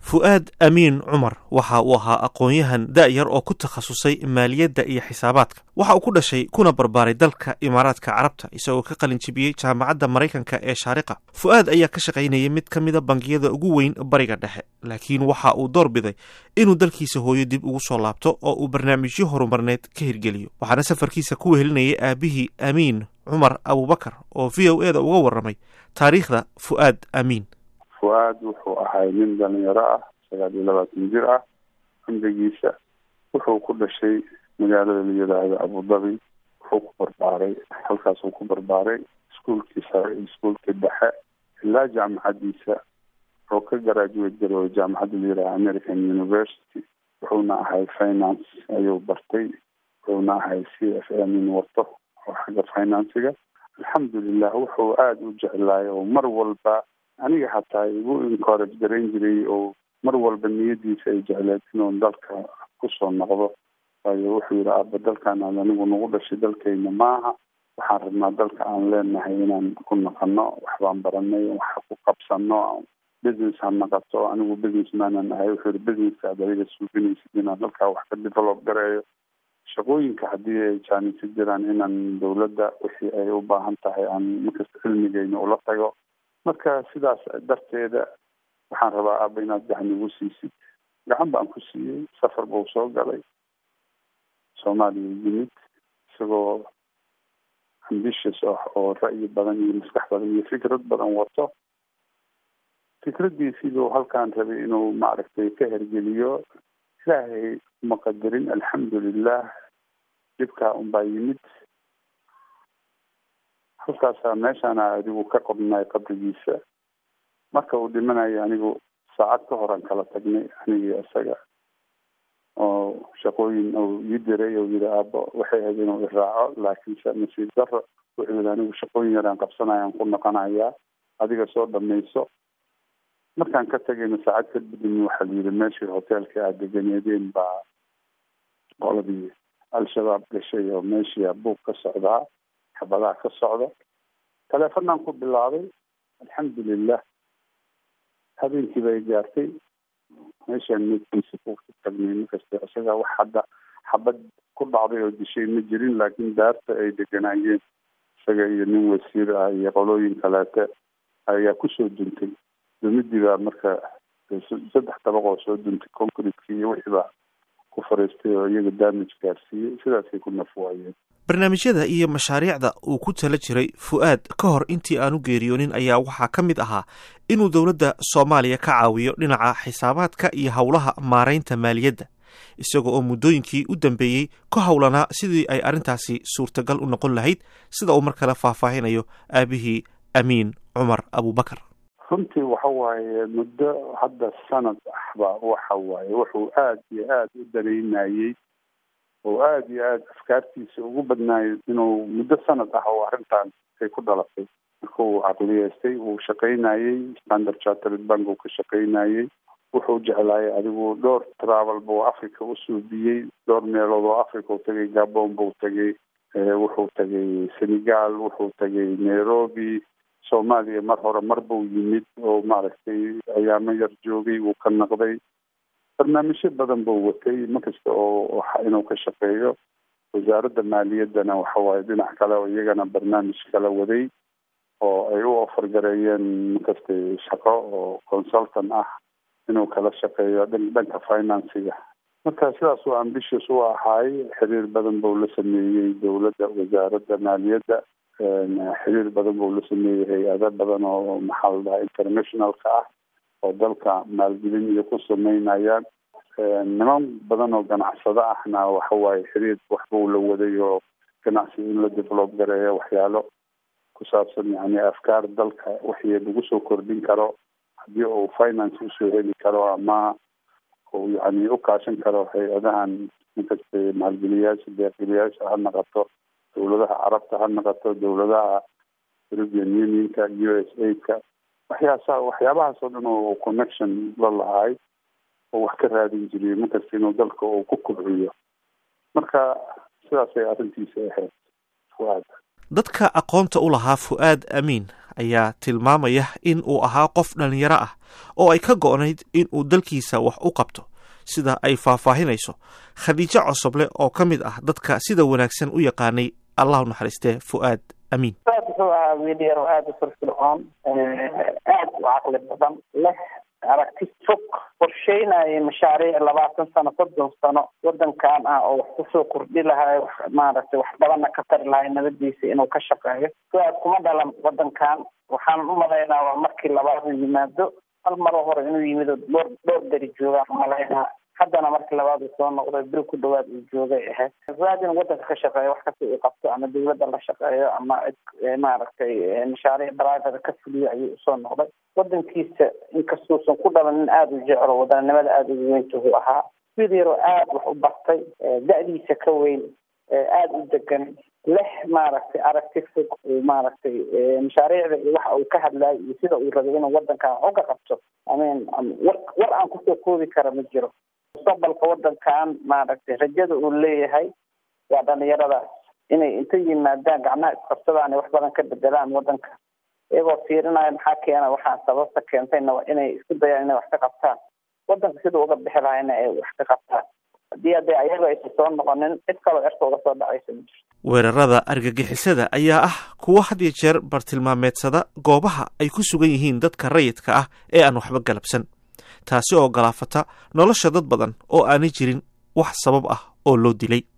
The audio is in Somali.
fu'aad amiin cumar waxa uu ahaa aqoon-yahan da'yar oo ku takhasusay maaliyadda iyo xisaabaadka waxa uu ku dhashay kuna barbaaray dalka imaaraadka carabta isagoo ka qalin jibiyey jaamacadda maraykanka ee shaariqa fu'aad ayaa ka shaqaynayay mid ka mida bangiyada ugu weyn bariga dhexe laakiin waxa uu door biday inuu dalkiisa hooyo dib ugu soo laabto oo uu barnaamijyo horumarneed ka hirgeliyo waxaana safarkiisa ku wehelinayay aabihii amiin cumar abubakar oo v o e da uga warramay taariikhda fu'aad amiin fu-aad wuxuu ahay nin dhalinyaro ah sagaal iyo labaatan jir ah cumrigiisa wuxuu ku dhashay magaalada la yidhaahdo abudabi wuxuu ku barbaaray halkaasuu ku barbaaray iskuolkii sare iyo iskuolkii dhexe ilaa jaamacadiisa wuxuu ka garaajuwate garoobay jaamacadda la yidhahdo american university wuxuuna ahay finance ayuu bartay wuxuuna ahay c f m in wato oo xagga financiga alxamdulilah wuxuu aada u jeclaay oo mar walba aniga xataa igu encourage garayn jiray oo mar walba niyadiisa ay jecleed inuu dalka kusoo noqdo waayo wuxuu yidhi aaba dalkan aad anigu nagu dhashay dalkayna maaha waxaan rabnaa dalka aan leenahay inaan ku naqano waxbaan baranay wax ku qabsano business ha naqato anigu business maanan ahay wuxuu yihi businesska ad adiga suuginaysid inaan dalkaa wax ka develop gareeyo shaqooyinka haddii ay jaanisi jiraan inaan dawladda wixii ay u baahan tahay aan markasta cilmigeyna ula tago marka sidaas darteeda waxaan rabaa aaba inaad gacan igu siisid gacan baan ku siiyey safar buu soo galay soomaaliya yimid isagoo ambitious ah oo ra'yi badan iyo maskax badan iyo fikrad badan wato fikraddiisiibuu halkaan rabay inuu maaragtay ka hergeliyo ilaahay uma qadarin alxamdulilah dhibkaa unbaa yimid halkaasaa meeshaana adigu ka qodnay qabrigiisa marka uu dhimanayo anigu saacad ka horan kala tagnay anigii isaga oo shaqooyin uu ii diray oo yidhi aabo waxay ahayd inuu iraaco laakiinse nasiib daro wuxuu yidhi anigu shaqooyin yaraan qabsanayaan ku noqonayaa adiga soo dhamayso markaan ka tagayna saacad kadibin waxaa la yidhi meeshii hoteelka aad deganeedeen baa qoladii al-shabaab gashay oo meeshii buug ka socdaa xabadaha ka socda taleefanaan ku bilaabay alxamdulilah habeenkii bay gaartay meeshaan meedkiisa ku tagnay markasta isaga wax hadda xabad ku dhacday oo dishay ma jirin laakiin daarta ay deganaayeen isaga iyo nin wasiir ah iyo qolooyin kaleete ayaa kusoo duntay dumidii baa marka saddex dabaq oo soo duntay concretekii iyo wixii baa ku fariistay oo iyaga damage gaarsiiyey sidaasay ku nafwaayeen barnaamijyada iyo mashaariicda uu ku tala jiray fu'aad ka hor intii aanu geeriyoonin ayaa waxaa ka mid ahaa inuu dowladda soomaaliya ka caawiyo dhinaca xisaabaadka iyo howlaha maaraynta maaliyadda isaga oo muddooyinkii u dambeeyey ka howlanaa sidii ay arrintaasi suurtagal u noqon lahayd sida uu mar kale faahfaahinayo aabihii amiin cumar abubakar runtii waxa waaye muddo hadda sanad ahba waxa waaye wuxuu aada iyo aada u danaynayey oo aada iyo aada afkaartiisa ugu badnaayay inuu muddo sanad ah oo arrintan ay ku dhalatay marka uu caqliyeystay uu shaqaynayey standard chartered bank uu ka shaqaynayey wuxuu jeclaayay adigu dhowr travel buu africa u suubiyey dhowr meelood oo africa u tagay gabon buu tagay wuxuu tagay senegal wuxuu tagay nairobi soomaaliya mar hore mar buu yimid oo maaragtay ayaamo yar joogay wuu ka naqday barnaamijyo badan buu watay markasta oo inuu ka shaqeeyo wasaaradda maaliyaddana waxa waaye dhinac kale oo iyagana barnaamij kala waday oo ay u ofargareeyeen markasta shaqo oo consultant ah inuu kala shaqeeyo dhanka financiga marka sidaas uu ambitious u ahaay xiriir badan buu la sameeyey dowladda wasaaradda maaliyadda xiriir badan buu la sameeyey hay-ado badan oo maxaa la dhahaa internationalka ah oo dalka maalgelin iyo ku sameynayaan niman badan oo ganacsado ahna waxa waaye xiriir waxbuu la waday oo ganacsi in la develop gareeyo waxyaalo ku saabsan yani afkaar dalka wixii lagu soo kordhin karo haddii uu finance usoo heli karo ama uu yani u kaashan karo hay-adahan inkasta maalgeliyaasha deeqgeliyaasha ha naqato dowladaha carabta ha naqato dowladaha european unionka u s a-ka waxyaasa waxyaabahaas oo dhan oo connection la lahaay oo wax ka raadin jiray markasta inuu dalka uu ku kobciyo marka sidaasay arrintiisa ahayd fuaad dadka aqoonta u lahaa fu'aad amiin ayaa tilmaamaya in uu ahaa qof dhallinyaro ah oo ay ka go'nayd in uu dalkiisa wax u qabto sida ay faahfaahinayso khadiijo cosoble oo ka mid ah dadka sida wanaagsan u yaqaanay allahu naxariistee fu'aad amiin fuaad wuxuu ahaa wiil yar oo aada u firfircoon aada u caqli badan leh aragti fog qorsheynaya mashaariic labaatan sano soddon sano wadankan ah oo wax kusoo kordhi lahay wax maaragtay wax badanna ka tari lahay nabadiisa inuu ka shaqeeyo fuaad kuma dhalan wadankan waxaan u malaynaa waa markii labaad uu yimaado hal maro hore inuu yimid oo dhowr dhowr beri joogaan umalaynaa haddana markii labaad uu soo noqday bil ku dhawaad uu joogay ahayd fuaad inuu wadanka ka shaqeeyo wax kasta uu qabto ama dawladda la shaqeeyo ama maaragtay mashaariic private ka fuliyo ayuu usoo noqday wadankiisa inkastuusan ku dhalan nin aada u jeclo wadanimada aada ugu weyntuhu ahaa wiil yaroo aada wax u bartay da-diisa ka weyn aada u degan leh maaragtay aragti fog uu maaragtay mashaariicda iyo waxa uu ka hadlayo iyo sida uu rabay inuu wadankan wax uga qabto amin war war aan kusoo koobi kara ma jiro mustaqbalka wadankan maaragtay rajada uu leeyahay waa dhalinyaradaas inay inta yimaadaan gacmaha isqabsadaan wax badan ka bedelaan wadanka iyagoo fiirinaya maxaa keena waxaa sababta keentayna waa inay isku dayaan inay wax ka qabtaan wadanka siduu uga bixi lahayna ay wax ka qabtaan haddii hadee ayaga aysan soo noqonin cid kaloo cirka uga soo dhacaysa ma jirto weerarada argagixisada ayaa ah kuwo had iyo jeer bartilmaameedsada goobaha ay ku sugan yihiin dadka rayidka ah ee aan waxba galabsan taasi oo galaafata nolosha dad badan oo aanay jirin wax sabab ah oo loo dilay